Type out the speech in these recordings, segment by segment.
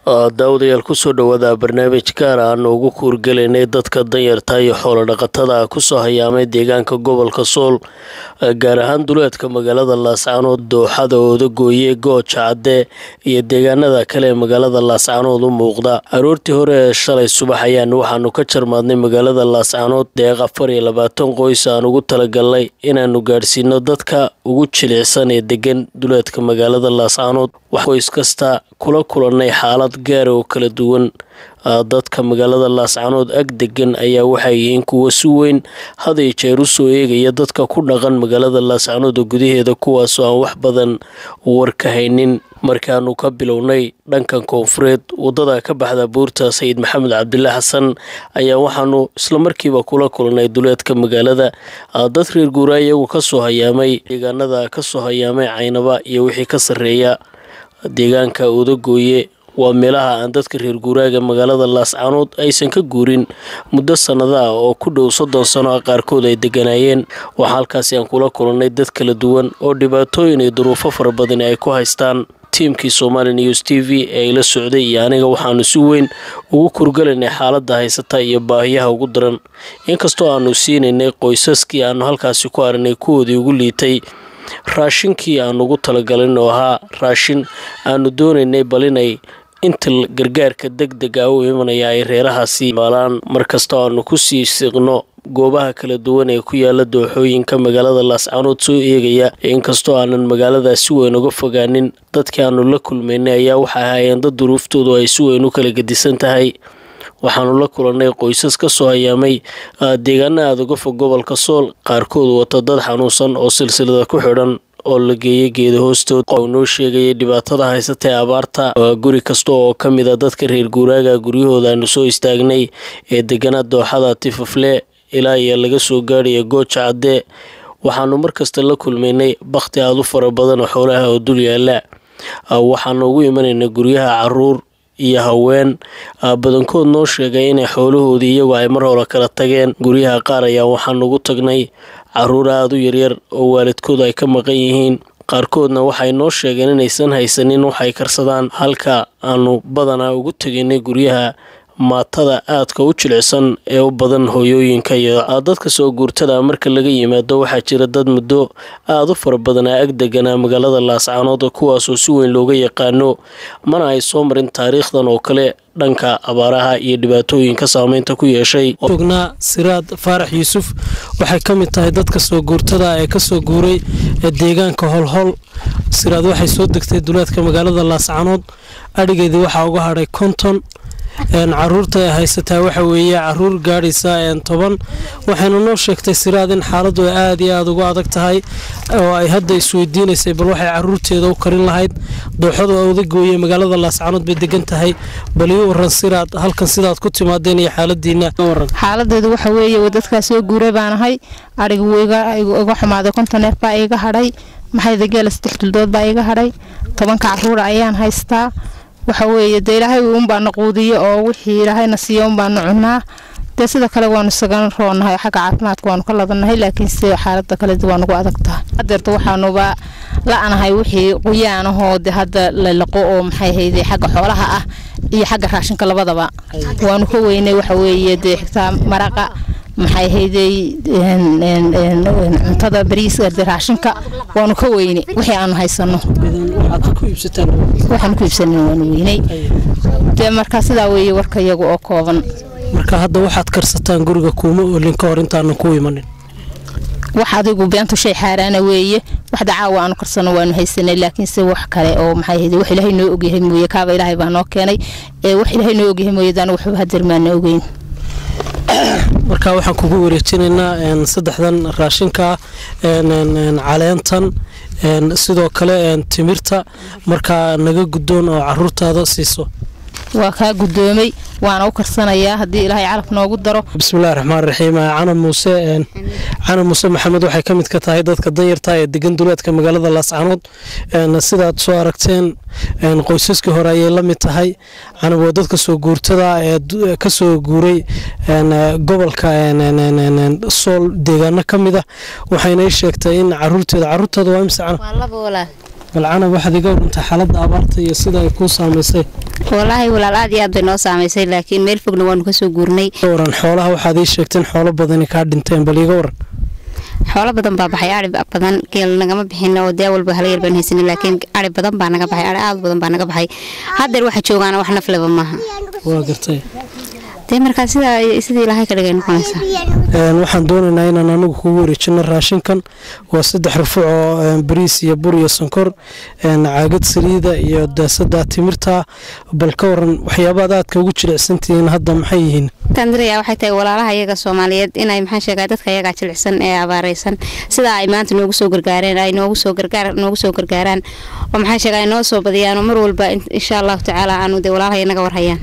daawadayaal kusoo dhawaada barnaamij gaar aan ugu kuurgelaynay dadka danyarta iyo xoolo dhaqatada kusoo hayaamay deegaanka gobolka sool gaar ahaan duleedka magaalada laascaanood dooxada oodagooye gooja cadde iyo deegaanada kale ee magaalada laascaanood u muuqda aroortii hore ee shalay subax ayaan waxaanu ka jarmaadnay magaalada laascaanood deeq afar iyo labaatan qoys aan ugu talagalnay inaanu gaadhsiino dadka ugu jilicsan ee degan duleedka magaalada laascaanood wax qoys kasta kula kulannay xaalad gaara oo kala duwan dadka magaalada laascaanood ag degan ayaa waxay yihiin kuwa si weyn haday jeer u soo eegaya dadka ku dhaqan magaalada laascaanood oo gudaheeda kuwaasoo aan wax badan war ka haynin markaanu ka bilownay dhankan koonfureed wadada ka baxda buurta sayid maxamed cabdilaahi xasan ayaa waxaanu islamarkiiba kula kulnay duleedka magaalada dad reer guuraa iyagu kasoo hayaamay deegaanada kasoo hayaamay caynaba iyo wixii ka sarreeya deegaanka odagooye waa meelaha aan dadka reer guuraaga magaalada laascaanood aysan ka guurin muddo sannado ah oo ku dhow soddon sano ah qaarkood ay deganaayeen waxaa halkaasi aan kula kulannay dad kala duwan oo dhibaatooyin iyo duruufo fara badani ay ku haystaan tiimkii somali news t v ee ay la socday iyo aniga waxaanu si weyn ugu kurgalaynay xaaladda haysata iyo baahiyaha ugu daran inkastoo aanu siinaynay qoysaskii aanu halkaasi ku aragnay kuwoodii ugu liitay raashinkii aanu ugu talagalin oo ahaa raashin aanu doonaynay bal inay inta gargaarka deg dega u imanaya ay reerahaasi maalaan markastoo aanu kusii siqno goobaha kala duwan ee ku yaala dooxooyinka magaalada laascaanood soo eegaya inkastoo aanan magaalada si weyn uga fogaanin dadkii aanu la kulmaynay ayaa waxay ahaayeen dad duruuftoodu ay si weyn u kala gedisan tahay waxaanu la kulannay qoysas ka soo hayaamay deegaana aada uga fog gobolka sool qaarkood wata dad xanuunsan oo silsilada ku xidhan oo la geeyay geeda hoostood oo noo sheegayay dhibaatada haysata ee abaarta guri kasta oo ka mid a dadka reer guuraaga guryahooda aanu soo istaagnay ee deganaa dooxada tifafle ilaa iyo laga soo gaadhaya gooja cadde waxaanu markasta la kulmaynay bakhti aada u fara badan oo xoolaha oo dul yaala waxaanu ugu imanaynay guryaha caruur iyo haween badankood noo sheegay inay xoolahoodii iyagu ay mar hore kala tageen guryaha qaar ayaa waxaanu ugu tagnay caruur aada u yaryar oo waalidkood ay ka maqan yihiin qaarkoodna waxay noo sheegeen inaysan haysanin waxay karsadaan halka aanu badanaa ugu tegaynay guryaha maatada aadka u jilicsan ee u badan hooyooyinka iyo dadka soo guurtada marka laga yimaado waxaa jira dad muddo aada u fara badanaa ag deganaa magaalada laascaanood kuwaasoo si weyn looga yaqaano mana ay soo marin taariikhdan oo kale dhanka abaaraha iyo dhibaatooyinka saameynta ku yeeshay ognaa siraad faarax yuusuf waxay ka mid tahay dadka soo guurtada ee kasoo guuray ee deegaanka holhol siraad waxay soo degtay duleedka magaalada laascaanood adhigeedii waxaa uga hadhay konton caruurta ay haysataa waxa weeye caruur gaadhaysa toban waxayna noo sheegtay siraad in xaaladu ay aada iyo aada ugu adag tahay oo ay hadda isweydiinaysay bal waxay caruurteeda u karin lahayd dooxadu odagooye magaalada laascaanood bay degan tahay bal ii waran siraad halkan sidaad ku timaadeen iyo xaaladiina xaaladeedu waxa weeye dadkaa soo guuray baan ahay adhiga wuu iga xumaaday konton neef baa iga hadhay maxayda geela saddex duldood baa iga hadhay tobanka caruura ayaan haystaa waxa weeye dee ilaahay uunbaana quudiyo oo wixii ilaahayna siiya unbaanu cunaa dee sida kale waanu isaga roonahay xagga caafimaadka waanu ka ladanahay laakiinse xaalada kale waa nagu adag tahay hadeerta waxaanuba la-nahay wixii quyaan ahoo de hadda lalaqo oo maxay hayde xagga xoolaha ah iyo xagga raashinka labadaba waanu ka weynay waxa weeye dee xigtaa maraqa maxay haydey cuntada bariiska de raashinka waanu ka weyne wixii aanu haysano waxaan ku iibsanin waanu weynay dee markaa sidaa weeye warka iyagu oo kooban marka hadda waxaad karsataan guriga kuuma olin ka hor intaanan ku imanin wax adigu beentu shay xaaraana weeye wax dacaawa aanu karsano waanu haysanay laakiinse wax kale oo maxay hayde wax ilaahay noo ogyahay mooye kaaba ilaahay baa noo keenay ee wax ilaahay noo ogyahay mooye daana waxba hadeer maana ogeyn marka waxaan kugu wareejinaynaa saddexdan raashinka caleentan sidoo kale timirta markaa naga guddoon oo caruurtaada siiso waa kaa guddoomay waana u karsanayaa haddii ilaahay calaf noogu daro bismillahi raxmaan raxiim cana muuse cana muuse maxamed waxay ka mid ka tahay dadka danyarta ee degan duleedka magaalada laascaanood sidaad soo aragteen qoysaskii hore ayay la mid tahay cana waa dadka soo guurtada ee kasoo guuray gobolka sool deegaano ka mid ah waxayna ii sheegtay in caruurteeda caruurteeda waa imse cana bal canab waxaad iga warantaa xaaladda abaarta iyo sida ay kuu saamaysay walaahi walaal aad iyo aad bay noo saamaysay laakiin meel fogna waanu kasoo guurnay iga waran xoolaha waxaad ii sheegteen xoolo badani kaa dhinteen bal iga waran xoolo badan baa baxay ari badan geel nagama bixin oo dee walba hala yar baan haysanin laakiin ari badan baa naga baxay ari aad badan baa naga baxay haddeer waxa joogaana wax nafleba maaha waa gartay dee markaa sidaa sidii ilaahay ka dhigay noqonaysaa Een, waxaan doonaynaa inaan anigu kugu wareejino raashinkan waa saddex rufuc oo een, bariis iyo bur iyo sonkor een, caagad saliida iyo daasada timirta bal ka waran waxyaabaad aadka ugu jilicsantihiin hadda maxay yihiin tandiriya waxay tahay walaalaha iyaga soomaaliyeed inay maxaan sheegaa dadka iyagaa jilicsan ee abaaraysan sidaa ay maanta noogu soo gargaareen ay noogu soo gargaar noogu soo gargaaraan oo maxaan sheegaa ay noo soo badiyaan oo mar walba in- insha allahu tacaala aanu dee walaalaha inaga warhayaan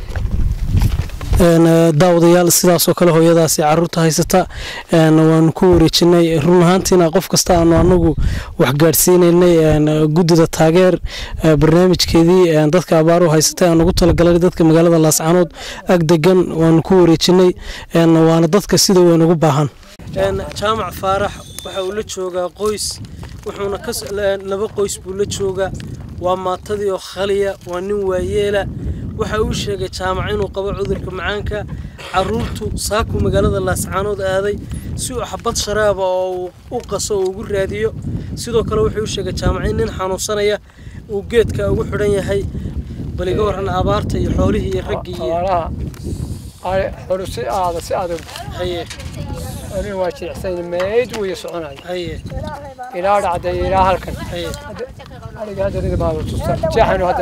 Een, eh, daawadayaal sidaasoo kale hooyadaasi caruurta haysata een, waanu ku wareejinay run ahaantiina qof kasta aanu anagu wax gaadhsiinaynay een, guddida taageer eh, barnaamijkeedii een, dadka abaaruhu haysatay aan ugu talagalay dadka magaalada laascaanood ag degan waanu ku wareejinay een, waana dadka sida weyn ugu baahan jaamac faarax waxa uu la joogaa qoys wuxuuna laba qoys buu la joogaa waa maatadii oo khaliya waa nin waayeela waxa uu sheegay jaamac inuu qabo cudurka macaanka caruurtu saaku magaalada laascaanood aaday si uu xabad sharaaba oo uu u qaso oo ugu raadiyo sidoo kale wuxuu u sheegay jaamac in nin xanuunsanaya uu geedka ugu xidhan yahay bal iga waran abaarta iyo xoolihii iyo raggii iyo xoolaha ari xolu si aada si adag haye ani waa jilicsan meyd wuu soconaya haye ilaa dhacday ilaa halkan haye ariga hadda rida baa tusta jeexanu hadda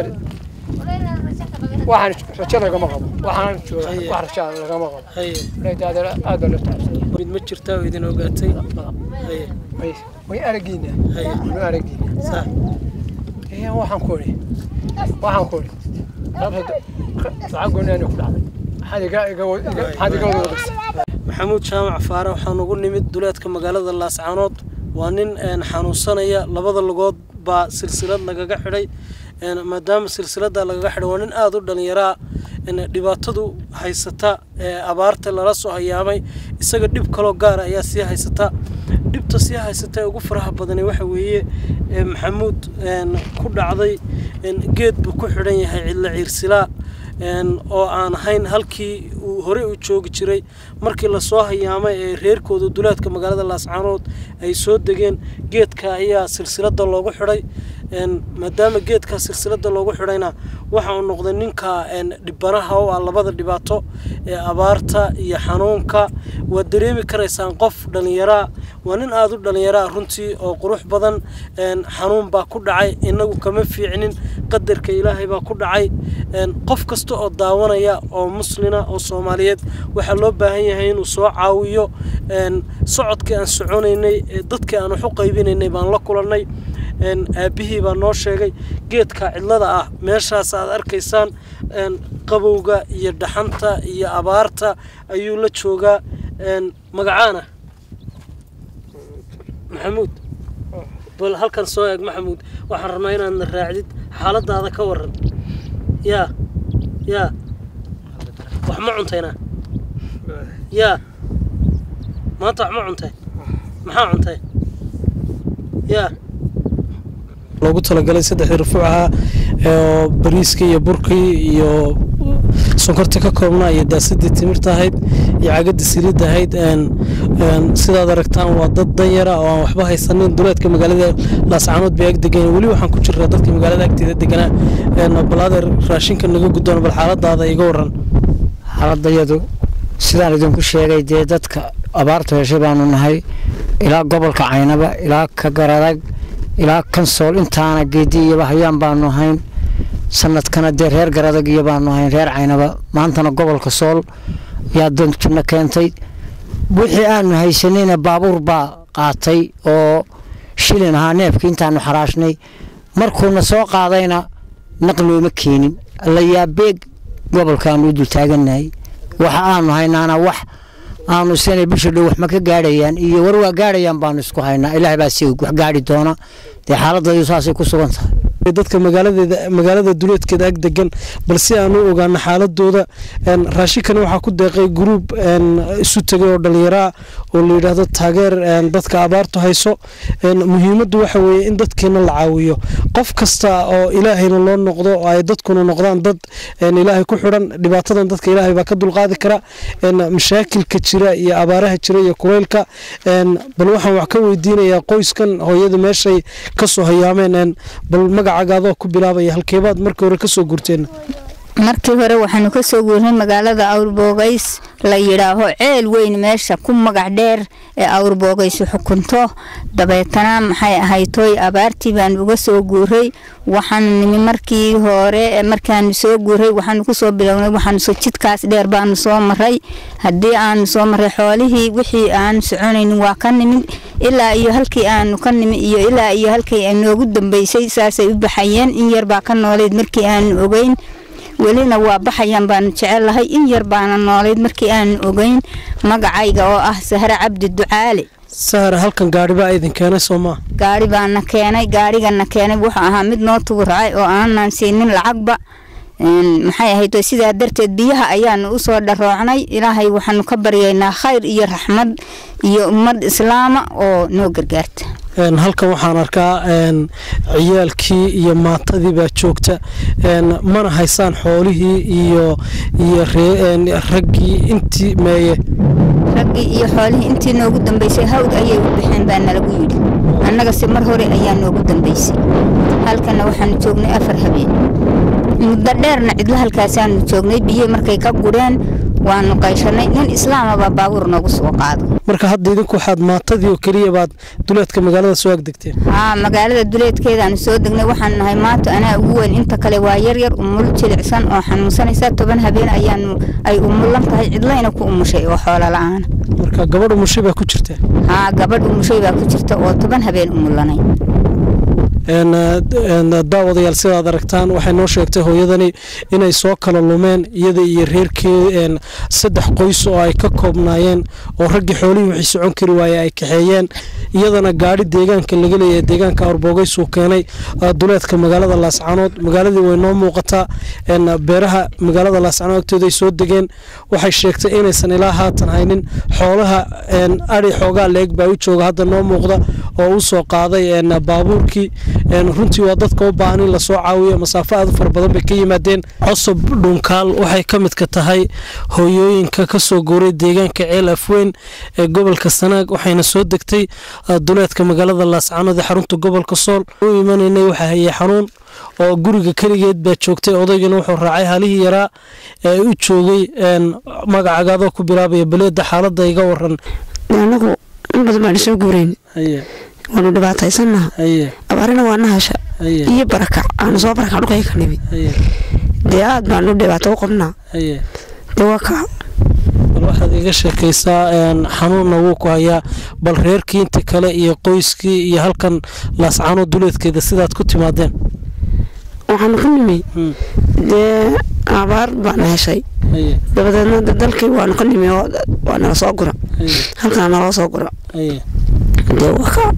waxaan rajo lagama qabo waxaan jooga Haye. wax rajo lagama qabo haye raydaada aad baa loo taabsanya mid ma jirtaa oo idin ogaatay haye way way aragiina haye way aragiina sax ee waxaan ku ori waxaan ku ori rabta lacag gooni ku dhacday maxaad iga iga maxaad iga wada wadagsa maxamuud jaamac faare waxaan ugu nimid duleedka magaalada laascaanood waa nin een, xanuunsanaya labada lugood baa silsilad lagaga xidhay een, maadaama silsilada lagaga xidhay waa nin aada u dhalinyaraa een, dhibaatadu haysata ee abaarta lala soo hayaamay isaga dhib kaloo gaara ayaa sii haysata dhibta sii haysata ee ugu faraha badani waxa weeye ee, maxamuud een, ku dhacday een, geed buu ku xidhan yahay cidla ciirsilaa een, oo aan ahayn halkii uu horey u joogi jiray markii lasoo hayaamay ee reerkooda duleedka magaalada laascaanood ay soo degeen geedka ayaa silsilada loogu xidhay een, maadaama geedka silsilada loogu xidhayna waxa uu noqday ninka een, dhibanaha oo ah labada dhibaato ee abaarta iyo xanuunka waad dareemi karaysaan qof dhallinyaraa waa nin aada u dhallinyaraa runtii oo qurux badan een, xanuun baa ku dhacay inagu kama fiicnin qadarka ilaahay baa ku dhacay een, qof kasta oo daawanaya oo muslina oo soomaaliyeed waxaa loo baahan yahay inuu soo caawiyo een, socodkii aan soconaynay ee dadkii aan wax u qaybinaynay baan la kulannay een, aabbihii baa noo sheegay geedka cidlada ah meeshaas aad arkaysaan een, qabowga iyo dhaxanta iyo abaarta ayuu la joogaa een, magacaana maxamuud bal halkan soo eeg maxamuud waxaan rabnaa inaadna raacdid xaaladaada ka waran yaa yaa wax ma cuntayna yaa maanta wax ma cuntay maxaa cuntay yaa loogu talagalay saddexdii rufuuc ahaa oo bariiskii iyo burkii iyo sonkortii ka koobnaa iyo daasadii timirta ahayd iyo cagadii saliidda ahayd een een sidaad aragtaan waa dad danyara oo aan waxba haysanin duleedka magaalada laascaanood bay ag degan weli waxaan ku jiraa dadka magaalada agteeda deganaa een balaadeer raashinka naga guddoon bal xaaladaada iga waran xaaladayadu sidaan idinku sheegay dee dadka abaartu heshay baanu nahay ilaa gobolka caynaba ilaa ka garadag ilaa kansool intaana geedi iyoba hayaan baanu ahayn sanadkana dee reer garadag iyo baanu ahayn reer caynaba maantana gobolka sool yaa dantuna keentay wixii aanu haysanayna baabuur baa qaatay oo shilin ahaa neefkii intaanu xaraashnay markuuna soo qaadayna naqlooma keenin layaabeeg gobolkaanu u dultaaganahay waxa aanu haynaana wax aanu isanay bisha dhow wax ma ka gaadhayaan iyo war waa gaadhayaan baanu isku haynaa ilaahay baa si wax gaadhi doona dee xaaladaydu saasay ku sugan tahay dadka magaaladeeda magaalada duleedkeeda ag degan bal si aan u ogaano xaaladooda raashinkani waxaa ku deeqay gruub isu tegay oo dhallinyaraa oo la yidhaahdo taageer dadka abaartu hayso muhiimaddu waxa weeye in dadkeena la caawiyo qof kasta oo ilaahayna loo noqdo oo ay dadkuna noqdaan dad ilaahay ku xidhan dhibaatadan dadka ilaahay baa ka dulqaadi kara mashaakilka jira iyo abaaraha jira iyo kuleylka bal waxaan wax ka weydiinayaa qoyskan hooyada meeshay kasoo hayaameen bal magacaaga adoo ku bilaabaya halkeebaad markii hore kasoo gurteen markii hore waxaanu ka soo guurnay magaalada awrboogays la yidhaaho ceel weyn meesha ku magac dheer ee awrboogays xukunto dabeetana maxay ahaytoy abaartii baanu uga soo guuray waxaanu nimi markii hore markaanu soo guuray waxaanu kusoo bilownay waxaanu jidkaas dheer baanu soo maray haddii aanu soo maray xoolihii wixii aanu soconaynin waa ka nimid ilaa iyo halkii aanu ka nimi iyo ilaa iyo halkii noogu dambeysay saasay u baxayeen in yar baa ka nooleyd markii aanu ogeyn welina waa baxayaan baanu jecelahay in yar baana noolayd markii aanu ogeyn magacayga oo ah sahre cabdi ducaale sahre halkan gaari baa idin keenay soo maa gaari baana keenay gaarigana keenay wuxuu ahaa mid noo tuburacay oo aanan siinin lacagba maxay ahayd sidaa darteed biyaha ayaanu usoo dharoocnay ilaahay waxaanu ka baryaynaa khayr iyo raxmad iyo ummad islaama oo noo gargaarta halkan waxaan arkaa ciyaalkii iyo maatadii baa joogta mana haysaan xoolihii iyo iyo raggii intii meeye raggii iyo xoolihii intii noogu dambeysay hawd ayay u baxeen baa nalagu yidhi annagase mar hore ayaa noogu dambeysay halkana waxaanu joognay afar habeen muddo dheerna cidlo halkaasaanu joognay biyo markay ka gureen waanu qayshanay nin islaamabaa baabuur noogu soo qaado marka hadda idinku waxaad maatadii oo keliya baad duleedka magaalada soo agdegteen haa magaalada duleedkeedaanu soo degnay waxaan nahay maanta anaa ugu weyn inta kale waa yaryar umul jilicsan oo xanuunsanaysa toban habeen ayaanu ay umulan tahay cidlayna ku umushay oo xoolo la-aana marka gabadh umushay baa ku jirta haa gabadh umushay baa ku jirta oo toban habeen umulanay daawadayaal sidaad aragtaan waxay noo sheegtay hooyadani inay soo kala lumeen iyada iyo reerkee saddex qoys oo ay ka koobnaayeen oo raggii xoolihii wixii socon kari waaye ay kaxeeyeen iyadana gaadhi deegaanka laga leeyahay deegaanka arboogays uu keenay duleedka magaalada laascanood magaaladii way noo muuqataa beeraha magaalada laascanood agtooda ay soo degeen waxay sheegtay inaysan ilaa haatan haynin xoolaha ari xoogaa leeg baa u jooga hadda noo muuqda oo u soo qaaday baabuurkii runtii waa dadka u baahan in lasoo caawiyo masaafo aad u fara badan bay ka yimaadeen cosob dhunkaal waxay ka midka tahay hooyooyinka kasoo guuray deegaanka ceel afweyn ee gobolka sanaag waxayna soo degtay duleedka magaalada laascanood ee xarunta gobolka sool u imanaynay waxaa hayay xanuun oo guriga keligeed baa joogtay odaygana wuxuu raacay halihii yaraa ee u joogay magacagaadoo ku bilaabaya baleeda xaalada iga waran anagu in badan baanu soo guurayn waanu dhibaataysanaha abaarina waa nahasha iyo barakac aanu soo barakac dhulkay ka nimid dee aad baanu dhibaato u qabnaa dee waa kaa bal waxaad iga sheekaysaa xanuunna wuu ku hayaa bal reerkii inta kale iyo qoyskii iyo halkan laascano duleedkeeda sidaad ku timaadeen waxaanu ka nimi dee abaar baana heshay dabadeedna dalkii waanu ka nimi waa nala soo gura halkaa naloo soo gura dee waa kaa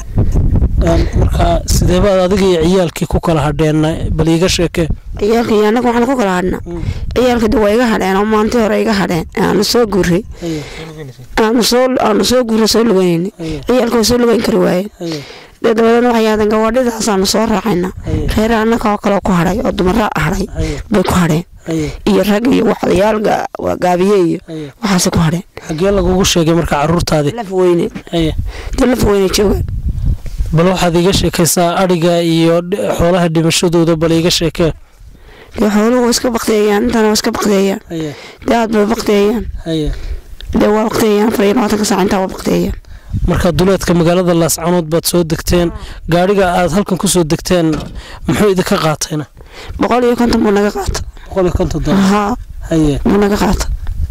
marka sideebaad adiga iyo ciyaalkii ku kala hadheen bal iiga sheekee ciyaalka iyo annaga waxaanu ku kala hadhna ciyaalka de waa iga hadheen oo maalintii hore iga hadheen aanu soo guuray aanu soo aanu soo guuray soo lugeynayna ciyaalka waa soo lugeyn kari waayeen dee dabadeedna waxay yaahdeen gawaadhidaasaanu soo raacayna reera annaga oo kale ku hadhay oo dumara hadhay bay ku hadheen iyo rag iyo waxdayaal gaabiye iyo waxaase ku hadheen xagee lagugu sheegay marka caruurtaadii laf weyne dee laf weyne joogaan bal waxaad iiga sheekaysaa adhiga iyo xoolaha dhimashadooda bal iiga sheekee dee xooluhu waa iska bakteeyaan intana waa iska bakteeyaan dee aad bay bakteeyaan dee waa bakteeyaan afar iyo labaatanka saac intaa waa bakteeyaan marka duleedka magaalada laascanood baad soo degteen gaadhiga aad halkan kusoo degteen muxuu idinka qaatayna boqol iyo konton buu naga qaata boqol iyo konton haa buu naga qaata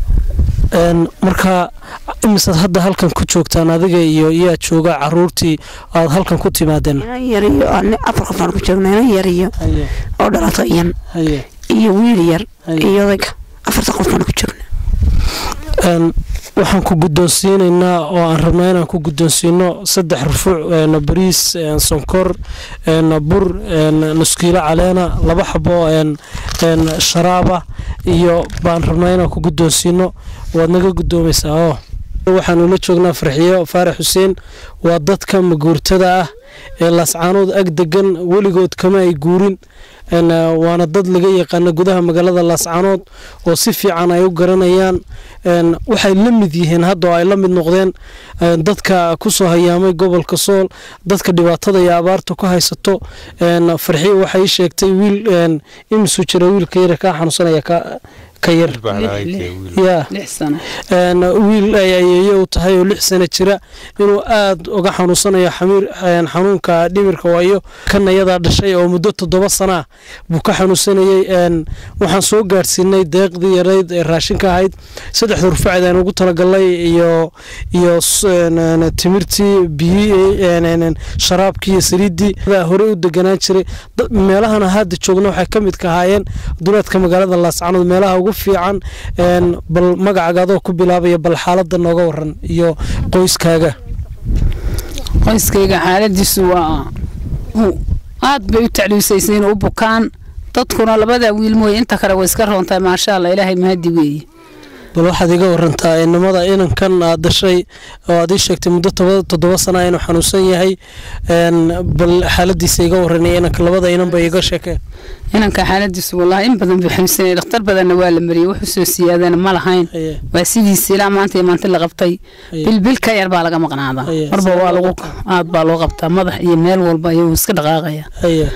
marka imisaad hadda halkan ku joogtaan adiga iyo yaa jooga caruurtii aad halkan ku timaadeen inan yar iyo afar qof aan ku joogna inan yar iyo oo dhalato iyan iyo wiil yar iyo odayga afarta qof baan ku joogna waxaan ku guddoonsiinaynaa oo aan rabnaa inaan ku guddoonsiino saddex rufuuc bariis sonkor bur nuskiilo caleena laba xabo sharaaba iyo baan rabnaa inaan ku guddoonsiino waad naga guddoomaysaa oo waxaanu la joognaa farxiyo faarax xuseen waa dadka maguurtada ah ee laascaanood ag degan weligood kama ay guurin waana dad laga yaqaana gudaha magaalada laascaanood oo si fiican ay u garanayaan waxay la mid yihiin hadda oo ay la mid noqdeen dadka kusoo hayaamay gobolka sool dadka dhibaatada iyo abaarta ku haysato farxiyo waxay sheegtay wiil imisuu jira wiilka yara kaa xanuunsanaya ka yar ya wiil ay ayeeye u tahay oo lix sano jira inuu aada uga xanuunsanayo xanuunka dhimirka waayo kan ayadaa dhashay oo muddo toddoba sana ah buu ka xanuunsanayey waxaan soo gaadhsiinay deeqdii yarayd ee raashinka ahayd saddexda rufacd aan ugu talagalnay iyo iyo timirtii biyi sharaabkii iyo saliiddii horey u deganaan jiray meelahana hadda joogna waxay ka midka ahaayeen duleedka magaalada laascanood meelaha ugu fiican bal magacaaga adoo ku bilaabaya bal xaalada nooga waran iyo qoyskaaga qoyskayga xaaladiisu waa aad bay u tacliisayseen u bukaan dadkuna labada wiil mooye inta kale way iska roontahay maasha allah ilaahay mahadi weeye bal waxaad iga warantaa inamada inankan aad dhashay oo aad ii sheegtay muddo toddoba sana inuu xanuunsan yahay bal xaaladiisa iga waranay inanka labada inanba iga sheekeen inanka xaaladiisu wallaahi in badan buu xanuunsanayay dhakhtar badanna waa la mariyey wuxuu soo siyaadana ma lahayn waa sidiisa ilaa maanta iyo maanta la qabtay bilbil ka yar baa laga maqnaadaa marba waa lagu aad baa loo qabtaa madax iyo meel walba ayuu iska dhaqaaqaya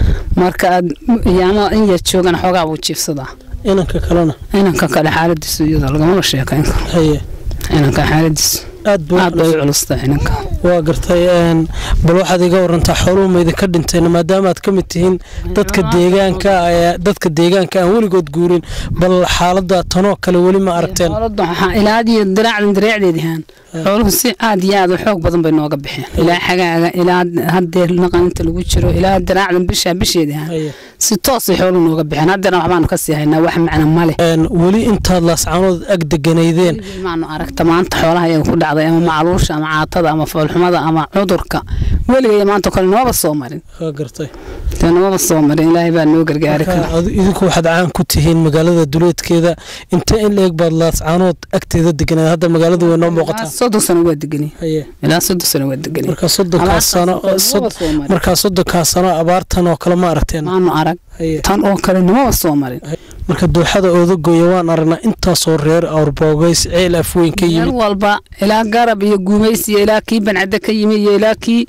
marka aad yaama in yar joogana xoogaa buu jiifsadaa inanka kalena inanka kale xaaladiisu iyada lagamala sheekayn karo inanka xaaladiisu aad bay u culustaa inanka waa gartay bal waxaad iga warantaa xooluhu ma idinka dhinteen maadaama aad ka mid tihiin dadka deegaanka dadka deegaanka aan weligood guurin bal xaalada tanoo kale weli ma aragteen ilaadiyo diraacdan dareecdeedihaan xooluhu si aad iyo aad u xoog badan bay nooga baxeen ilaa xagaaga ilaa hadeer naqaninta lagu jiro ilaa diraacdan bishaa bisheedihaan si toosay xooluhu nooga baxeen haddeerna waxbaanu kasii haynaa wax macna male weli intaad laascaanood ag deganaydeen maanu aragta maanta xoolaha iyaga ku dhacday ama macluusha ama caatada ama foolxumada ama cudurka weligay maanta kale nooma soo marin gartay nooma soo marin ilaahay baa noo gargaari kara idinku waxaad caan ku tihiin magaalada duleedkeeda inta in la eg baad laascaanood agteeda deganayd hadda magaalada way noo muuqataa soddon sano waa deganay ilaa soddon sano waa deganay markaa soddonkaa sano markaa soddonkaa sano abaartan oo kale ma aragteen maanu arag tan oo kale namaba soo marin marka dooxada oodagoya waan aragnaa intaasoo reer awrboogays ceel afweyn ka yimid meel walba ilaa garab iyo guumays iyo ilaa kii bancadde ka yimi iyo ilaa kii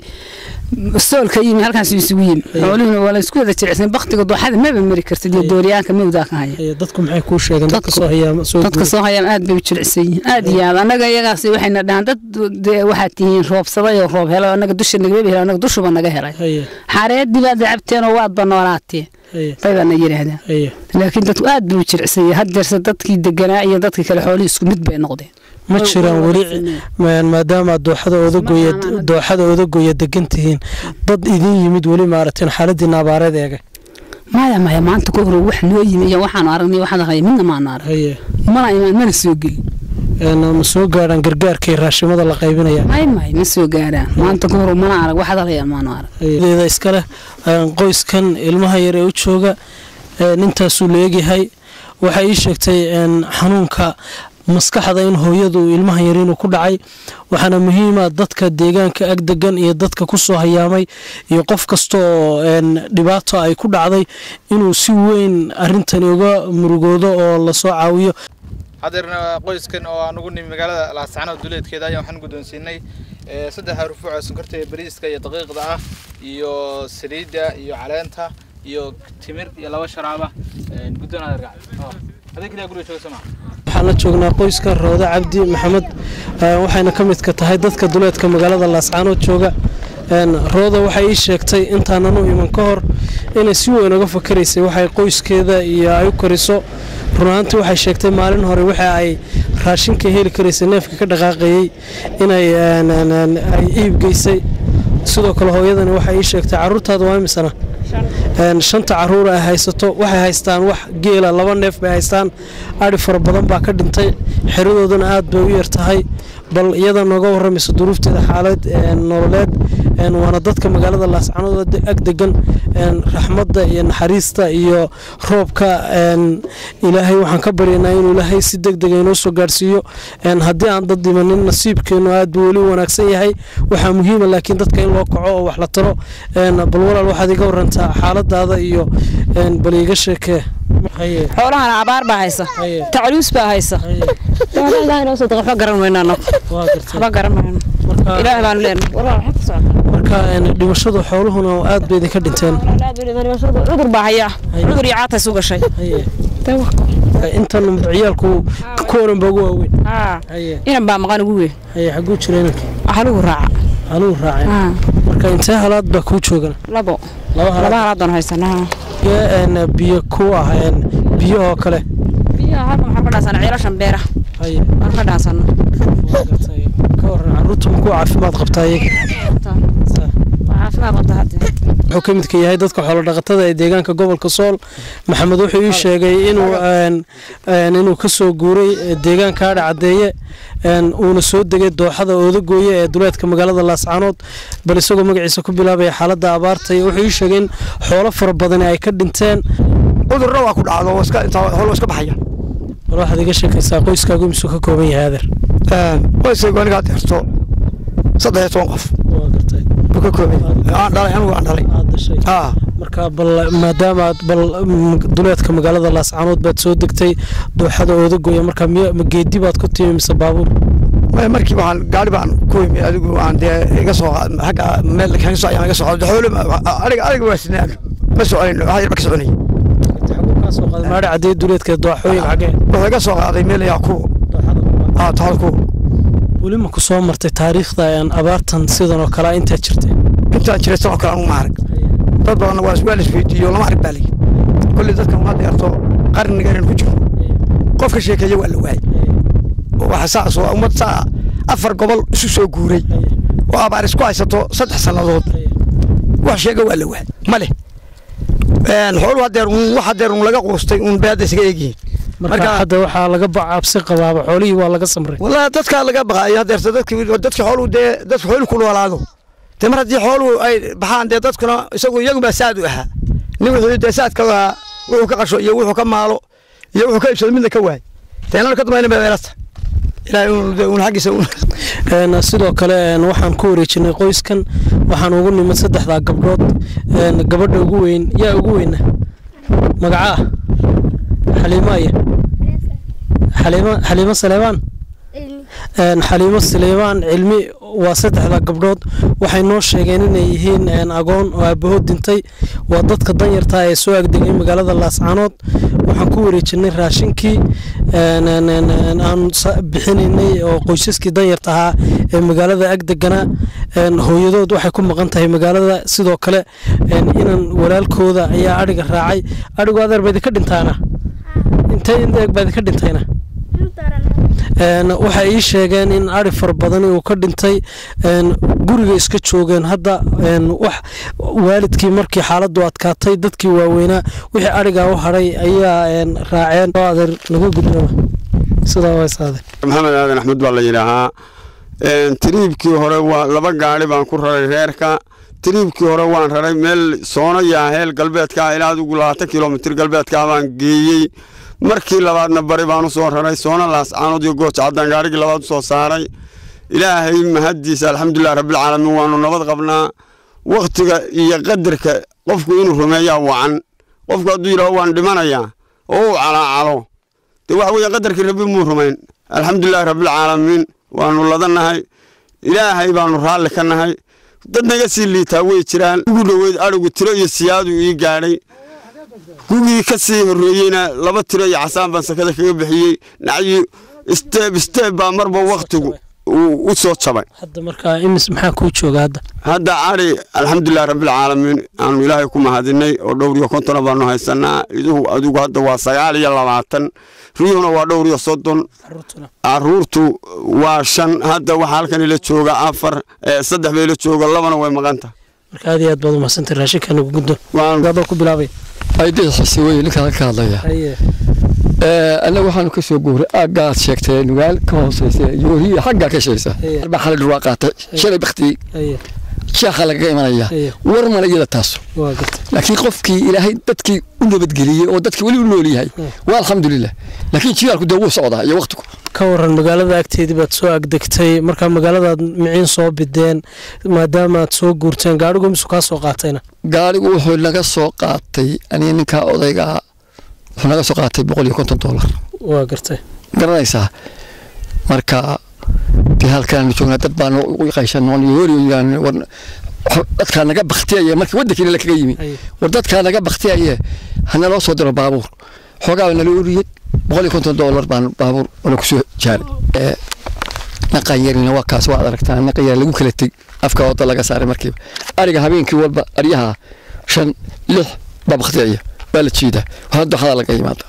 sool ka yimi halkaas isugu yimi xoolihuna waa la isku wada jilicsan baktiga dooxada maba mari kartid iyo dooriyaanka mawdaa ka haya dadku maxay kuu sheegeen dadka soo hayaama dadka soo hayaam aad bay u jilicsan yihiin aad iyo aad annaga iyagaas waxayna dhahaan dad waxaad tihiin roobsaday oo roob helay annaga dusha nagama helay annaga dushuba naga helay xareedii baad cabteen oo waadba noolaateen baybana yidhaahdaan laakiin dadku aad bay u jilicsan yihiin haddeerse dadkii deganaa iyo dadkii kale xoolihii isku mid bay noqdeen ma jiraan weli maadaama dooxada odagoya dooxada odagoya degan tihiin dad idin yimid weli maaragteen xaaladiina abaareed eega maya maya maanta ka hore wax noo yimi iyo waxaanu aragnay waxaad aragay midna maanu arag mana imaan mana soo gelin ma soo gaadhaan gargaarkay raashimada la qaybinaya may may ma soo gaadhaan maanta ka hore mana arag waxaad aragayaan maanu arag deeda iskale qoyskan ilmaha yar ee u jooga nintaasuu la eegyahay waxay ii sheegtay xanuunka maskaxda in hooyadu ilmaha yar inuu ku dhacay waxaana muhiima dadka deegaanka ag degan iyo dadka kusoo hayaamay iyo qof kasta oo dhibaato ay ku dhacday inuu si weyn arintani uga murugoodo oo lasoo caawiyo hadeerna qoyskan oo aan ugu nimi magaalada laasacanood duleedkeeda ayaan waxaan guddoonsiinay saddexa rufuuc oo sonkorta iyo bariiska iyo daqiiqda ah iyo saliidda iyo caleenta iyo timir iyo laba sharaaba guddoon adeer adeeg kaliya guriga jooga somaa waxaan la joognaa qoyska roode cabdi maxamed waxayna ka midka tahay dadka duleedka magaalada laascaanood jooga rooda waxay ii sheegtay intaanan u iman ka hor inay si weyn uga fakaraysay waxay qoyskeeda iyo ay u kariso runaantii waxay sheegtay maalin hore waxa ay raashinka heli karaysay neefka ka dhaqaaqayey inay ay iib geysay sidoo kale hooyadani waxay ii sheegtay caruurtaada waa imisana shanta caruur ay haysato waxay haystaan wax geela laba neef bay haystaan adhi fara badan baa ka dhintay xeradooduna aad bay u yar tahay bal iyada nooga waramaysa duruufteeda xaalad nololeed waana dadka magaalada laascanood ag degan raxmadda iyo naxariista iyo roobka ilaahay waxaan ka baryanaa inuu ilaahay si deg dega inoo soo gaarhsiiyo haddii aan dad dhimanin nasiibkeenu aad buu weli wanaagsan yahay waxaa muhiima laakiin dadka in loo kaco oo wax la taro bal walaal waxaad iga warantaa xaaladaada iyo bal iiga sheekee xoolahana abaar baa haysa tacluus baa haysa waxba garan weyna anagu waxba garan weyno ilaah baanu leenahay marka dhimashadu xooluhuna aad bay idinka dhinteen cudur baa haya cudur iyo caata isu gashay intan ciyaalku kuwanan baa ugu waaweyn inan baa maqan ugu weyn xaguu jira inanka halugu raaca halugu raaca marka intee halaad baa kuu joogan labo laba halaadaan haysanaa biyo ku ah biyo oo kale biyaha halkan waxaan ka dhaasana ceelashan beera waan ka dhaasana ka waran caruurta makuu caafimaad qabtaa iyaga caafimaad qabta hadda wuxuu ka midka yahay dadka xoolodhaqatada ee deegaanka gobolka sool maxamed wuxuu ii sheegay inuu inuu ka soo guuray deegaanka adha caddeeye uuna soo degay dooxada oodagooye ee duleedka magaalada laascaanood bal isagoo magaciisa ku bilaabaya xaaladda abaarta iyo wuxuu ii sheegay in xoolo fara badani ay ka dhinteen cudurna waa ku dhacdo xoolo iska baxaya bal waxaad iga sheekaysaa qoyskaagu imisuu ka kooban yahay adeer qoyskaygu anigaa deerto saddex iyo toban qof buu ka kooban aan dhalay anigu aan dhalay marka bal maadaama aad bal duleedka magaalada laascaanood baad soo degtay dooxada oodagoya marka ma geedi baad ku timi mise baabuur markii waxaan gaari baan ku imi adigu aan dee iga soo xagga meel kaso ayaan iga soo qaaday xoolo aniga aniga waa sinaa ma soconin wax yar ba ka soconay maadhi caddeey duleedka dooxooyin xagee wuxuu iga soo qaaday meel ayaa ku toxada ku weli ma ku soo martay taariikhda abaartan sidan oo kale intaad jirtay intaan jiray sanoo kale anugu ma arag dad badanna waa waa laisweydiiyo lama arag baa layi kolley dadkan uma deerto qarniga inaan ku jiro qof ka sheekeeya waa la waayey waxa saas oo ummad saa afar gobol isu soo guuray oo abaar isku haysato saddex sannadood wax sheega waa la waayey ma leh xooluhu hadeer wax hadeer un laga quustay un bay hadda isaga eegyihiin marka hadda waxaa laga cabsi qabaaba xoolihii waa laga samray wallahi dadkaa laga baqaayo hadeerta dadki dadki xooluhu dee dadka xooluhu ku noolaado dee mar haddii xooluhu ay baxaan dee dadkuna isagu iyagunbaa saad u ahaa nin wuxuu dee saadka ahaa wuxuu ka qasho iyo wuxuu ka maalo iyo wuxuu ka iibsado midna ka waay deenana ka dambayna baa weelata sidoo kale waxaan ku wareejinay qoyskan waxaan ugu nimid saddexdaa gabdhood gabadha ugu weyn yaa ugu weyna magacaa xaliimaya xaliimo saleebaan xaliimo saleebaan cilmi waa saddexda gabdhood waxay noo sheegeen inay yihiin agoon oo aabahood dintay waa dadka danyarta ee soo agdegay magaalada laascaanood waxaan ku wareejinay raashinkii aan bixinaynay oo qoysaskii danyarta ahaa ee magaalada agdeganaa hooyadood waxay ku maqan tahay magaalada sidoo kale inan walaalkooda ayaa adhiga raacay adhigu adeer baad ka dhintaana intee indeeg baad ka dhintayna waxay ii sheegeen in ari fara badani uu ka dhintay guriga iska joogeen hadda wax waalidkii markii xaaladdu adkaatay dadkii waaweynaa wixii arigaa u hadhay ayaa raaceen oo adeer naga gudbama sidaa waysaade maxamed aadan axmed baa la yidhaahaa tiriibkii hore waa laba gaari baan ku raray reerka tiriibkii hore waan raray meel soono yaaheel galbeedka ilaa adigu labaatan kilomitir galbeedka baan geeyey markii labaadna bari baan u soo raray soona laascaanood iyo gooja caddaan gaarigii labaad u soo saaray ilaahay mahaddiisa alxamdulilah rabbilcaalamiin waannu nabad qabnaa wakhtiga iyo qadarka qofku inuu rumeeyaa wacan qofku hadduu yidhaho waan dhimanayaa oo uu calaacalo dee waxa weeye qadarkii rabbi muu rumayn alxamdulilahi rabbilcaalamiin waannu ladannahay ilaahay baannu raalli ka nahay dad naga sii liitaa way jiraan ugu dhoweyd adhigu tiro iyo siyaadu ii gaadhay gugii ka sii horreeyeyna laba tiro iyo casaan baan sakada kaga bixiyey nacyi isteeb isteeb baa marba wakhtigu u soo jabay hadda markaa imis maxaa kuu jooga hadda hadda cari alxamdulilah rabbilcaalamiin aanu ilaahay ku mahadinay oo dhowr iyo kontona baanu haysanaa iduhu adigu hadda waa sagaal iyo labaatan riyuhuna waa dhowr iyo soddon caruurtu waa shan hadda waxaa halkan ila jooga afar saddex ba ila jooga labana way maqanta marka aad iyo aad baad umahadsantay raashinka nagu guddo adoo ku bilaabay aydii xisi weye ninkaan ka hadlaya haye annaga waxaanu ka soo guuray aaggaad sheegtay nugaal ka hooseysa yooriya xaggaa ka shaysa baa xalay dhurwaa qaatay shalay baktiyey haye sheekha lagaga imanaya war male iyada taas waa gartay laakiin qofkii ilaahay dadkii u nabadgeliyey oo dadkii weli u nool yahay waa alxamdulilah laakiin jilaalku dee wuu socdaa iyo waqtigu ka waran magaalada agteedii baad soo agdegtay markaa magaaladaad miciin soo bideen maadaama aad soo guurteen gaadhigu misu kaa soo qaatayna gaadhigu wuxuu naga soo qaatay aniga ninkaa odaygaa wuxuu naga soo qaatay boqol iyo konton doolar waa gartay garanaysaa marka dee halkaan joognaa dad baan u qayshan dadkaa naga baktiyaya markii waddankiina lakaga yimi war dadkaa naga baktiyaya hana loo soo diro baabuur xoogaa nala uriyey boqol iyo konton doolar baan baabuur ona kusoo jaaray naqan yarina waa kaas waad aragtaa naqan yar lagu kala teg afka wada laga saaray markiiba ariga habeenkii walba aryaha shan lix baa baktiyaya baa la jiidaa hadda waxdaa laga yimaada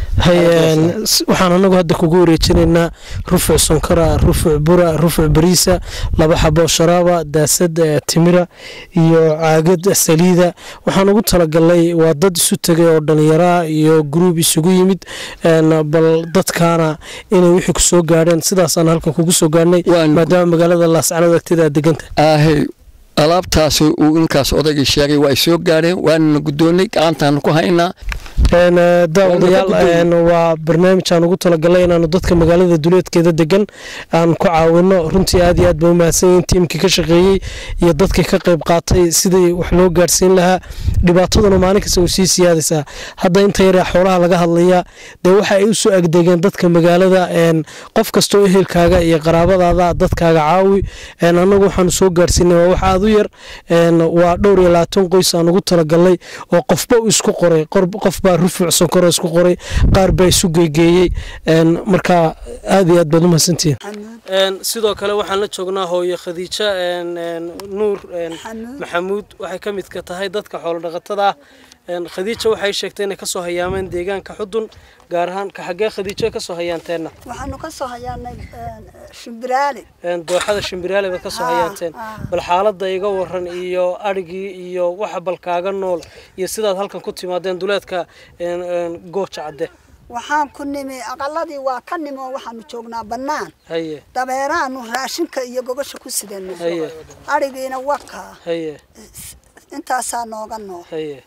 waxaan anagu hadda kugu wareejinaynaa rufuc sonkora rufuc bura rufuc bariisa laba xabo sharaaba daasad timira iyo caagad saliida waxaan ugu talagalnay waa dad isu tegay oo dhallinyaraa iyo gruub isugu yimid bal dadkaana inay wixii ku soo gaadheen sidaasaan halkan kugu soo gaadhnay maadaama magaalada laascanood agteeda aad deganta aahey alaabtaas uu ninkaas odaygii sheegay waa ay soo gaadheen waanana guddoonnay gacantaanu ku haynaa daawadayaal waa barnaamij aan ugu talagalay inaanu dadka magaalada duleedkeeda degan aan ku caawino runtii aad iyo aad ba umahadsan yihiin tiimkii ka shaqeeyey iyo dadkii ka qayb qaatay sidii wax loo gaadhsiin lahaa dhibaataduna maalin kasta u sii siyaadaysaa hadda inta yaree xoolaha laga hadlayaa dee waxa ay usoo agdegeen dadka magaalada qof kastoo ehelkaaga iyo qaraabadaada dadkaaga caawi annagu waxaanu soo gaadhsiinay waa wax aad u yar waa dhowr iyo labaatan qoys aan ugu talagalnay oo qofba uu isku qoray qof baa rufuc sonkoro isku qoray qaar baa isu geegeeyey marka aad iyo aad baad umahadsantihiin sidoo kale waxaan la joognaa hooyo khadiija nuur maxamuud waxay ka midka tahay dadka xoolo dhaqatada ah khadiija waxay sheegtay inay kasoo hayaameen deegaanka xudun gaar ahaan ka xaggee khadiijo kasoo hayaanteenna waxaanu ka soo hayaanay shimbiraale dooxada shimbiraale baad kasoo hayaanteen bal xaaladda iga waran iyo adhigii iyo waxa bal kaaga nool iyo sidaad halkan ku timaadeen duleedka gooja cadde waxaan ku nimi aqaladii waa ka nimi oo waxaanu joognaa bannaan haye dabeeraanu raashinka iyo gogosha ku sidana haye adhigiina wakaa haye intaasaa nooga nool haye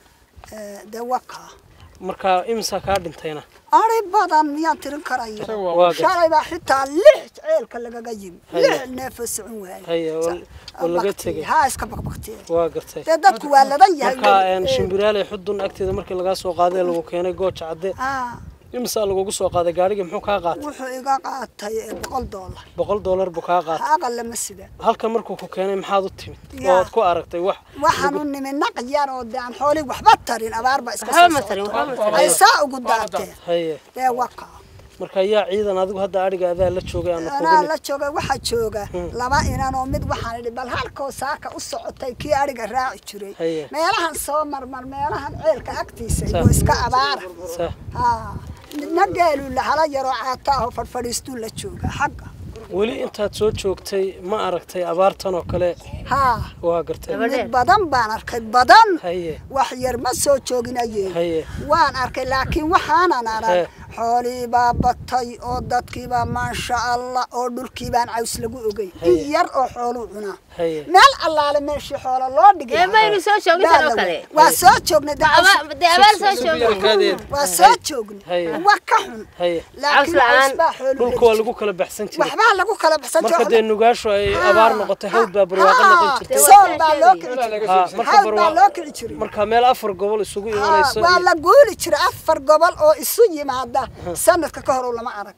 dee wakaa marka imisa kaa dhintayna ari badan miyaan tirin karaya Waa gartay. shalay baa xitaa lix ceelka lagaga yimi Haye. lix neefoo socon waaye haye oo- oo laga tegay haa iska baqbaqtiye waa gartay dee dadku waa ladan yahay marka shimbiraale xudun agteeda markii lagaa soo qaaday lagu keenay gooja cadde haa imisa lagugu soo qaaday gaarigii muxuu kaa qaatay wuxuu iga qaatay eh, boqol doolar boqol doolar buu kaa qaatay haaqa lama sida halkan markuu ku keenay maxaad u timid Yaa. ood ku aragtay wax waxaan u nimi naq yar oo dee aan xoolii waxba tarin abaar baa iska Waxba soo ma tarin, waxba ma socoto. tarin. ay saa ugu daateen haye dee waka marka yaa ciidan adigu hadda adhiga adaa la joogay aanu anaa kugu la jooga waxaa jooga laba inan oo mid waxaan idhi bal halkoo saaka u socotay kii adhiga raaci jiray Haye. meelahan soo marmar meelahan ceelka agtiisa Sa- iyo iska abaara Sa- haa midna geeluu lahala yaroo caata ahoo fadhfadhiistuu la jooga xagga weli intaad soo joogtay ma aragtay abaartan oo kale haa waa gartay mid badan baan arkay badan haye wax yar ma soo jooginaye haye waan arkay laakiin waxaanan arag He. xoolii baa batay oo dadkii baa maasha allah oo dhulkii baan caws lagu ogey Haye. in yar oo xooluu cunaa haye meel allaale meeshii xoolo loo dhigay Ee, maynu soo joogin Baa tan oo la kale? wey. waa soo joognay dee Aba- caws- dee abaal soo joogin. waa soo joognay Haye. waa ka xun haye laakiin caws baa xooluu dhulka waa lagu kala baxsan jiray waxbaa lagu kala baxsan marka jiray dee nugaashu ay abaar noqotay hawd baa barwaaqo noqon jirtay sool baa loo kici jiray Ha, marka hawd baa barwaaqo loo kici jiray marka meel afar gobol isugu Haa, imanayso waa la guuli jiray afar gobol oo isu yimaada sanadka ka hor lama arag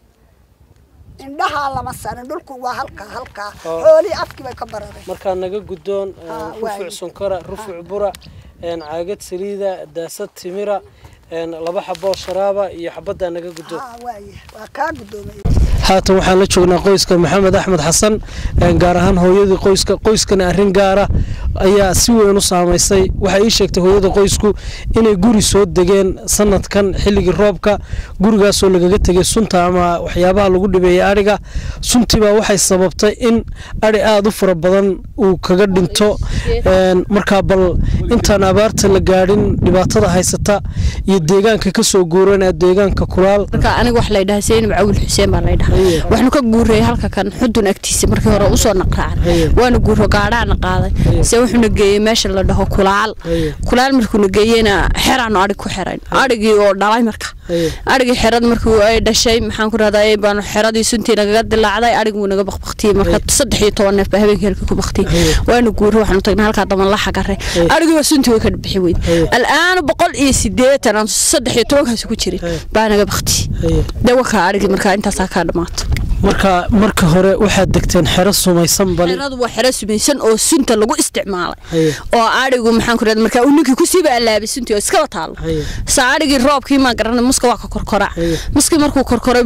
indhahaa lama sarin dhulku waa halkaa halkaa Oo. xoolii afkii bay ka barareen markaa naga guddoon Haa, rufuc waaye. sonkora rufuc bura een, caagad saliida daasad timira een, laba xaboo sharaaba iyo xabaddaa naga guddoon haa waaye waa kaa guddoomay haatan waxaan la joognaa qoyska maxamed axmed xasan gaar ahaan hooyadii qoyska qoyskana arrin gaara ayaa si weyn u saamaysay waxay ii sheegtay hooyada qoysku inay guri soo degeen sanadkan xilligii roobka gurigaasoo lagaga tegay sunta ama waxyaabaha lagu dhibeeyay adhiga suntiibaa waxay sababtay in adhi aada u fara badan uu kaga dhinto markaa bal intaan abaarta la gaadhin dhibaatada haysata iyo deegaanka kasoo guuran ee deegaanka kulaal aniga wax la dhahaa seenib cawil xuseen baa la dhahaa waxnu ka guurayay halka kan xudun agtiisa markii hore usoo naqraacan waana guuro gaadhaana qaaday se wuxuuna geeyey meesha la dhaho kulaal kulaal markuuna geeyeyna xeraanu adhig ku xerayn adhigii oo dhalay marka adhigii xerad markii ay dhashay maxaan ku rahdaa baanu xeradii suntii nagaga dilaacday adhiguu naga bakbaktiyey marka saddex iyo toban neef baa habeenkii halkii ku baktiyey waana guuro waxaanu tagnay halkaa daban la xagare adhigii waa suntii way ka bixi weyd al'aana boqol iyo sideetan aan saddex iyo tobankaasi ku jirin baa naga baktiyey dawakaa adhigii markaa intaasaa kaa dhamaato marka marka hore waxaad degteen xero sumaysan bal xeradu waa xero sumaysan oo sunta lagu isticmaalay oo adhigu maxaan ku rahdaa markaa uu ninkii kusiiba allaabay suntii oo iskaba taalo saa adhigii roobkii maan garanay muska waa ka korkoraa muskii markuu korkora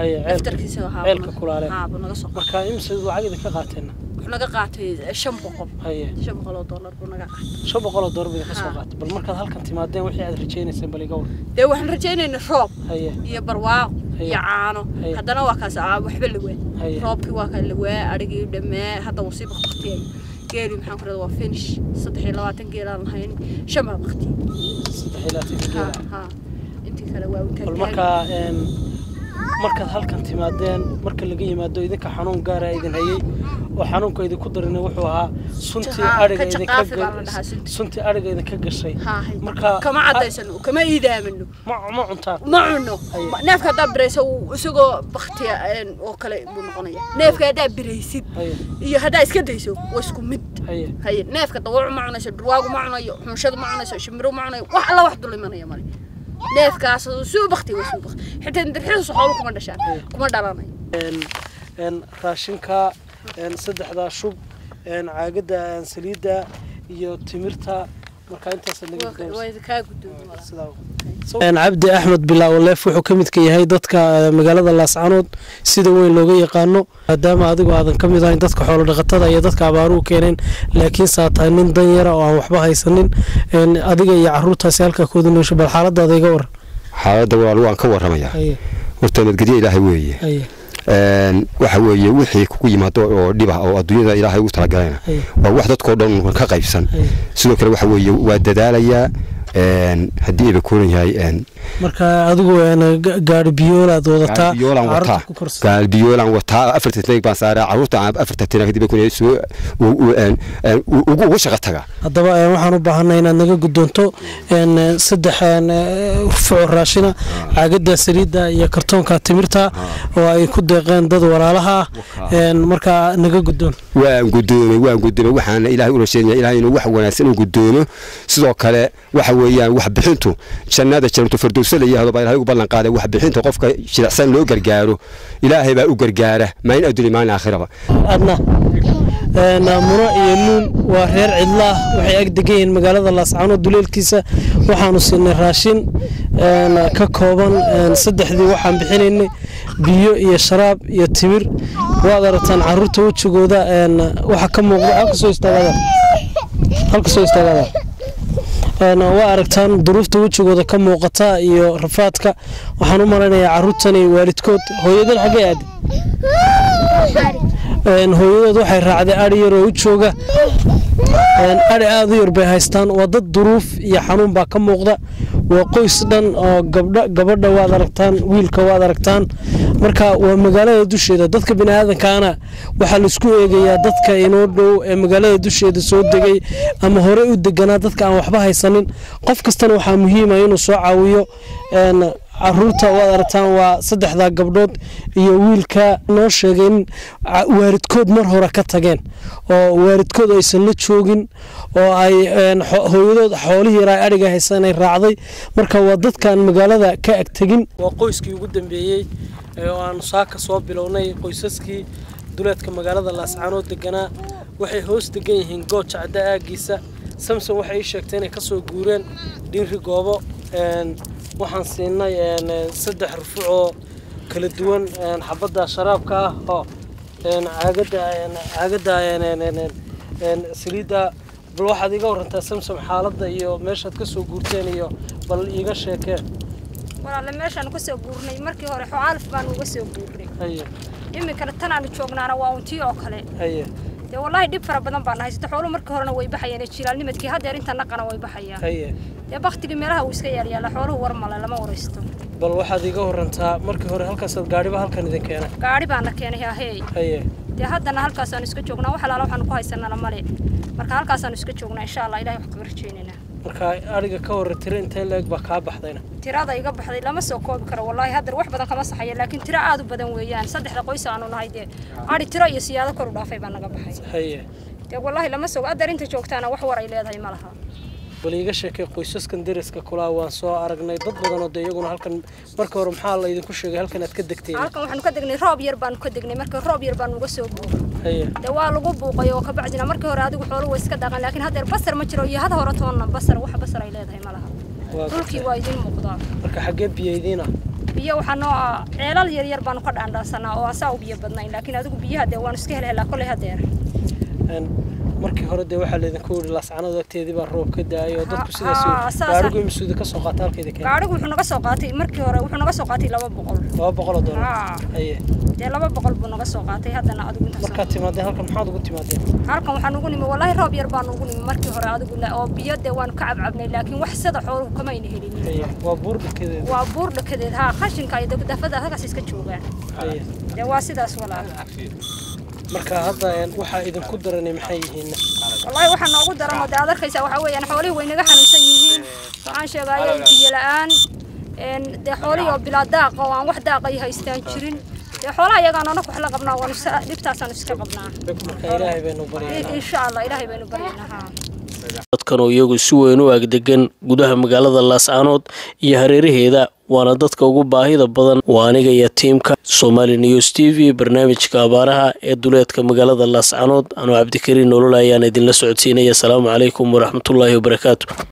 ceelka kulaale marka imse lacag idinka qaateen naga qaatay shan boqol shan boqol oo doolar buu naga qaatay shan boqol oo doolar bay ka soo qaatay bal markaad halkan timaadeen wixii aad rajaynayseen bal iga war dee waxaan rajaynaynaa roob iyo barwaaqo iyo caano haddana waa kaas waxba la waa roobkii waa kaa la waa adhigii dhammaa hadda wuu sii bakbaktiyay geeli maxaan ku rahdaa waa finish saddex iyo labaatan geelaan lahayn shan baa baktiyay saddex iyo labaatan geela intii kale waa bal markaa markaad halkan timaadeen marka laga yimaado idinka xanuun gaara idin hayay oo xanuunka idinku darin wuxuu ahaa suntii ariga suntii ariga idinka gashay marka kama cadaysano kama iidaamano ma cuntaan ma cuno neefka haddaa biraysa isagoo baktiya oo kale buu noqonaya neefka haddaa biraysid iyo haddaa iska dayso waa isku mid haye neefka dawacu ma cunayso durwaagu ma cunayo xunshadu ma cunayso shimiro ma cunayo wax alla wax dul imanaya male neefkaas suu bakti waa suu bakti xitaa dirxidiisu xoolo kuma dhashaan kuma dhalanayo raashinka saddexdaa shub caagada saliidda iyo timirta marka intaas cabdi axmed bilaawaleef wuxuu ka midka yahay dadka magaalada laascanood sida weyn looga yaqaano maadaama adigu aadan ka mid ahayn dadka xoolodhaqatada iyo dadka abaaruhu keeneen laakiin saa tahay nin dan yara oo aan waxba haysanin adiga iyo caruurtaasi halkaa kooda noosha bal xaaladaada iga waran xaaladda walaal waan ka warramayaa horta nabadgelyo ilaahay weeye waxa weeye wixii kugu yimaado oo dhibah oo adduunyada ilaahay ugu talagalayna waa wax dadkoo dhan ka qaybsan sidoo kale waxa weeye waa dadaalayaa haddii ayba koolan yahay marka adigu gaari biyoolaad wadataa biyoolan wataa gaari biyoolan wataa afartan tanag baan saaraa caruurta afartan tanag kadib kun soo ugu shaqa taga haddaba waxaan u baahanay inaad naga guddoonto saddex fuco raashina caagada saliidda iyo kartoonka timirta oo ay ku deeqeen dad walaalaha ah markaa naga guddoon waan guddoomay waan guddoomay waxaana ilaahay u rasheynaya ilaahay inuu wax wanaagsan u guddoomo sidoo kale waxa weeyaan wax bixintu jannada jannatu firdowsa la yihahdo baa ilaahay ugu ballan qaaday wax bixinta qofka jilicsan loo gargaaro ilaahay baa u gargaara maalin adduuni maalin aakhiraba adna muno iyo nuun waa reer cidlaah waxay ag degan yihiin magaalada laascano duleelkiisa waxaanu siinay raashin ka kooban saddexdii waxaan bixinaynay biyo iyo sharaab iyo timir waad aragtaan caruurta wejigooda waxa ka muuqda halka soo istaagada halka soo istaagada waa aragtaan duruufta wejigooda ka muuqata iyo rafaadka waxaan u malaynayaa caruurtani waalidkood hooyadan xaggee aadi hooyadood waxay raacday adhi yar oo u jooga adhi aada u yar bay haystaan waa dad duruuf iyo xanuun baa ka muuqda waa qoys dhan oo gabdha gabadha waad aragtaan wiilka waad aragtaan marka waa magaalada dusheeda dadka biniaadankaana waxaa laisku eegayaa dadka inoo dhow ee magaalada dusheeda soo degay ama horey u deganaa dadka aan waxba haysanin qof kastana waxaa muhiima inuu soo caawiyo caruurta waad aragtaan waa saddexdaa gabdhood iyo wiilka noo sheegay in waalidkood mar hore ka tageen oo waalidkood aysan la joogin oo ay hooyadood xoolihii yaraa adhiga haysan ay raacday marka waa dadkaan magaalada ka ag tegin waa qoyskii ugu dambeeyey oo aanu saaka soo bilownay qoysaskii duleedka magaalada laascaanood deganaa waxay hoos degan yihiin gooja cadda aagiisa samson waxay ii sheegtay inay kasoo guureen dhiinri goobo waxaan siinay saddex rufuc oo kala duwan xabadda sharaabka ah oo caagadda caagadda saliidda bal waxaad iga warantaa samsam xaaladda iyo meeshaad ka soo guurteen iyo bal iiga sheekeen walaale meeshaan ka soo guurnay markii hore xocaalif baanu uga soo guurnay haye iminkana tan aanu joognaana waa untii oo kale haye dee wallaahi dhib fara badan baan haysta xooluhu markii horena way baxayeen jilaalnimadkii haddeer inta naqana way baxayaan haye dee baktigii meelaha uu iska yaalyaala xooluhu war male lama waraysto bal waxaad iga warantaa markii hore halkaasaad gaadhiba halkan idin keenay gaadhi baana keenay haheey haye dee haddana halkaasaanu iska joognaa wax alaala waxaanu ku haysanana male marka halkaasaanu iska joognaa insha allah ilahay wax kaga rajeynaynaa marka adhiga ka hore tiro intee leeg baa kaa baxdayna tirada iga baxday lama soo koobi karo wallaahi haddar wax badan kama saxaya laakiin tiro aad u badan weeyaan saddexda qoys aanu nahay dee adhi tiro iyo siyaado kor u dhaafay baa naga baxay haye dee wallaahi lama soo addar inta joogtaana wax war ay leedahay ma laha bal iiga sheekay qoysaskan deriska kulaa waan soo aragnay dad badanoo dee iyaguna halkan marka hore maxaa la idinku sheegay halkan aad ka degteen halkan waxaanu ka degnay roob yar baanu ka degnay marka roob yar baanu uga soo buuqay haye dee waa lagu buuqay oo kabacdina markii hore adigu xoolo way iska dhaqan laakiin haddeer basar ma jiro iyo had hore toonna basar wax basar ay leedahay ma laha dhulkii waa idin muuqdaa marka xaggee biyo idiina biyo waxaa noo ah ceelal yar yar baanu ka dhaandhaansanaa oo asaa u biyo badnayn laakiin adigu biyaha dee waanu iska helhelaa kolley haddeer markii hore dee waxaa laydinku yidhi laascanada agteedii baa roob ka daayay oo dadku sidaas gaadhigu imisuudi ka soo qaata halkeeda keen gaadhigu wuxuu naga soo qaatay markii hore wuxuu naga soo qaatay laba boqol laba boqol oo doolar haye dee laba boqol buu naga soo qaatay haddana adigu intaas markaad timaadeen halkan maxaad ugu timaadeen halkan waxaan ugu nimi wallaahi roob yar baan ugu nimi markii hore adigu oo biyo dee waanu ka cabcabnay laakiin wax sida xooluhu kamayna helin waa buur dhakadeed waa buur dhakadeed haa qashinka iyo dafada halkaas iska joogaan dee waa sidaas walaal marka hadda waxaa idinku daranay maxay yihiin wallaahi waxaa noogu daran oo dee aad arkaysaa waxaa weeyaan xoolihii way naga xanuunsan yihiin waxaan sheegaya biyo la-aan dee xoolihii oo bilaa daaqa oo aan wax daaqa ay haystaan jirin dee xoolaha iyagaan onak wax la qabnaa waanu dhibtaasaanu iska qabnaa ilaahay baynu baryaynaa insha allah ilaahay baynu baryaynaa haa dadkan oo iyagu si weyn u agdegan gudaha magaalada laascaanood iyo hareeraheeda waana dadka ugu baahida badan waa aniga iyo tiimka somali news t v barnaamijka abaaraha ee duleedka magaalada laascaanood anuu cabdikariin nolol ayaan idinla socodsiinaya asalaamu calaykum waraxmatullaahi wabarakaatu